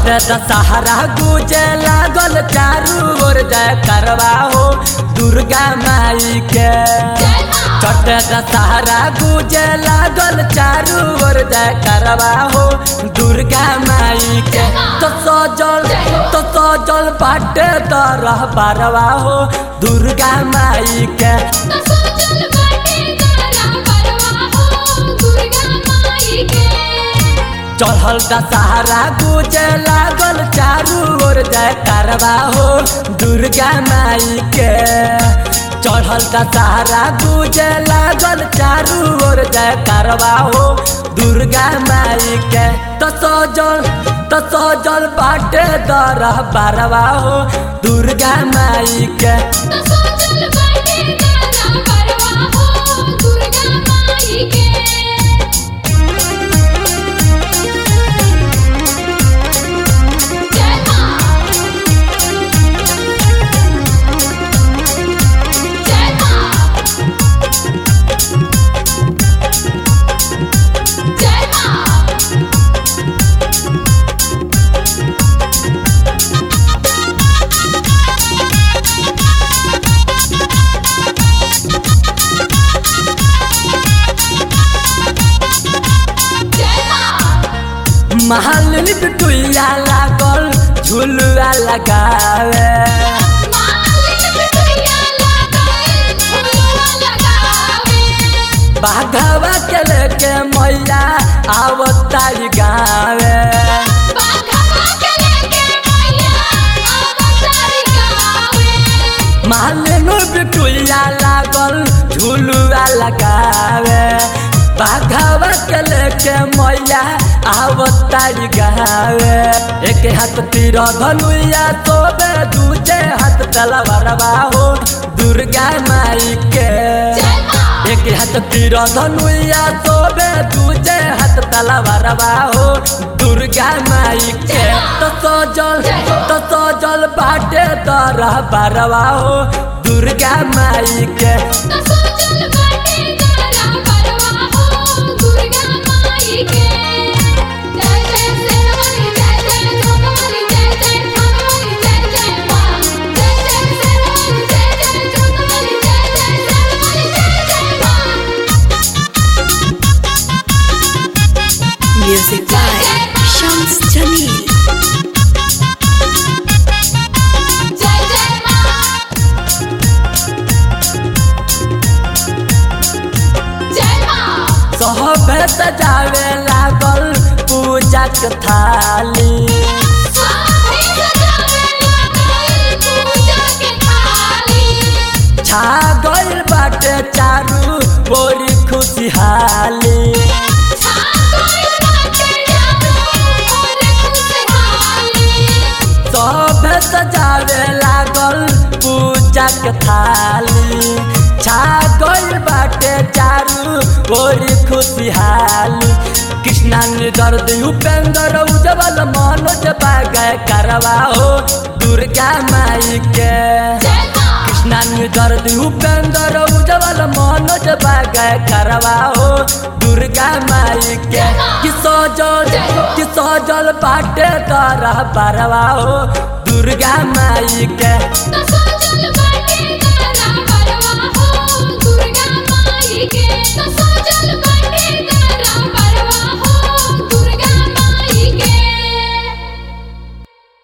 चढ़ते दशहरा गुजे लागल चारू ओर जय करवा हो दुर्गा माई के चढ़ते दशहरा गुजे लागल चारू ओर जय करवा हो दुर्गा माई के तो सजल तो सजल बाटे तरह बारवा हो दुर्गा माई के चढ़ल दशहरा गुजे लागल चारू ओर जय करवा हो दुर्गा माई के चढ़ल दशहरा गुजे लागल चारू ओर जय करवा हो दुर्गा माई के तो सजल तो सजल बाटे दरह बारवा हो दुर्गा माई के महालिनी बिटुइया लागल झुलुआ लगावे बाघवा के लेके मैया आवतारी गावे महालिनी बिटुइया लागल झुलुआ लगावे बाघवा के लेके मैया आवतारी गावे एक हाथ तीर धनुया तोबे दूजे हाथ तलवारवा हो दुर्गा माई के एक हाथ तीर धनुया तोबे दूजे हाथ तलवारवा हो दुर्गा माई के तो सजल तो सजल बाटे तरह बारवा हो दुर्गा माई के Music by Shams Jamil. सहबे सजावे लागल पूजा के थाली छा गइल बाटे चारू बोरी खुशहाली सहबे सजावे लागल पूजा के थाली छा गइल बाटे चारू बोरी खुशहाली कृष्णा दर्द उपेंद्र उजवल मनोज बागय करवा हो दुर्गा माई के कृष्णा दर्द उपेंद्र उजवल मनोज बागय करवा हो दुर्गा माई के कि सजल कि सजल बाटे तरह बरवा हो दुर्गा माई के That's all